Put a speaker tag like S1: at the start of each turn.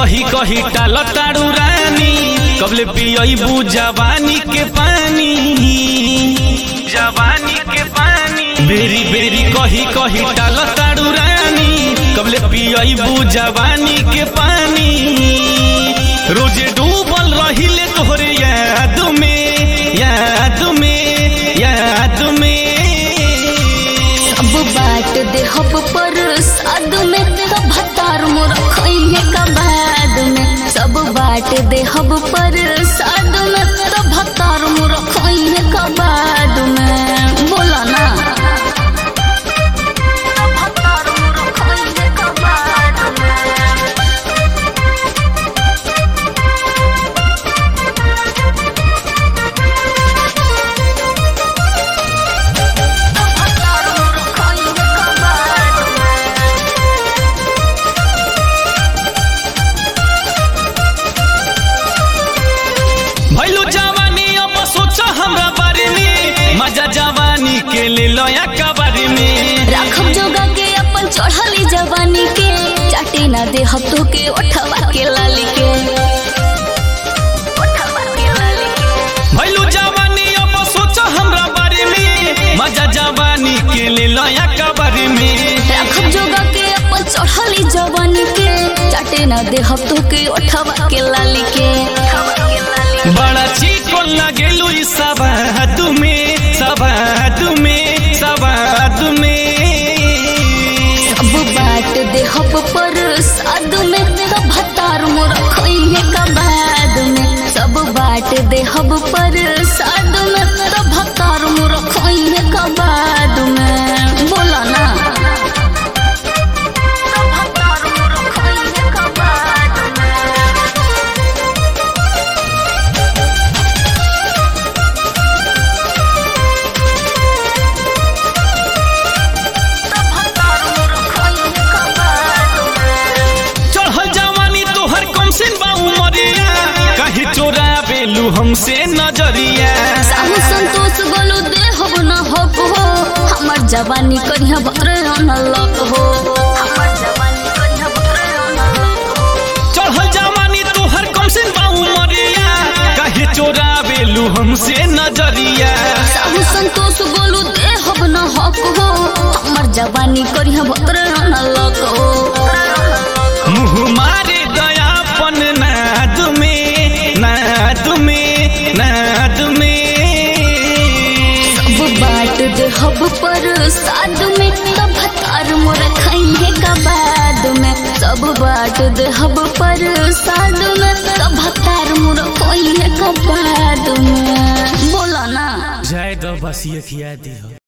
S1: कही कही टाल तारू रानी कबले पियबू जवानी के पानी जवानी के पानी बेरी बेरी कही कही टाल तारू रानी कबले पियबू जवानी के पानी रोजे डूबल रहिले तोहरे याद में याद में याद में
S2: अब बाट दे हब पर साद में तो भतार मोर खइहे का बाद में सब बाट दे हब पर साद में तो भतार मोर खइहे का बाद में बोला ना भतार मोर खइहे का बाद में भतार मोर खइहे का बाद में
S1: भैलू जवानी अब सोच हमरा बारे में मजा जवानी के ले लया कबारे में
S2: राखब जोगा के अपन चढ़ली जवानी के चाटे ना दे हफ्तों के उठवा के लाली के उठवा के लाली के
S1: भैलू जवानी अब सोच हमरा बारे में मजा जवानी के ले लया कबारे में
S2: राखब जोगा के अपन चढ़ली जवानी के चाटे ना दे हफ्तों के उठवा के लाली के
S1: बड़ा चीको लगेलू ई सबाद में सबाद में सबाद में
S2: अब बाट दे हब पर साद में तो भतार मोर खइहे का बाद में सब बाट दे हब पर साद में तो भतार मोर खइहे का बाद में बोला ना तो भतार मोर खइहे का बाद में तो भतार मोर खइहे का बाद में
S1: चढ़ल जवानी तोहर कम से बाऊ मरिया कहीं चोरा बेलू हमसे नजरिया
S2: साहू संतोष बोलू दे हब न हब हो हमर जवानी करिया बकरे न लग हो हमर जवानी करिया बकरे न लग हो
S1: चढ़ल जवानी तोहर कम से बाऊ मरिया कहीं चोरा बेलू हमसे नजरिया
S2: साहू संतोष बोलू दे हब न हब हो हमर जवानी करिया बकरे न लग हो
S1: मुँह मारे दयापन नाद में नाद में नाद में
S2: सब बाट दे हब पर साद में तब भतार मोर खइहे का बाद में सब बाट दे हब पर साद में तब भतार मोर खइहे का बाद में बोला ना
S1: जय दो बस ये खिया दी हो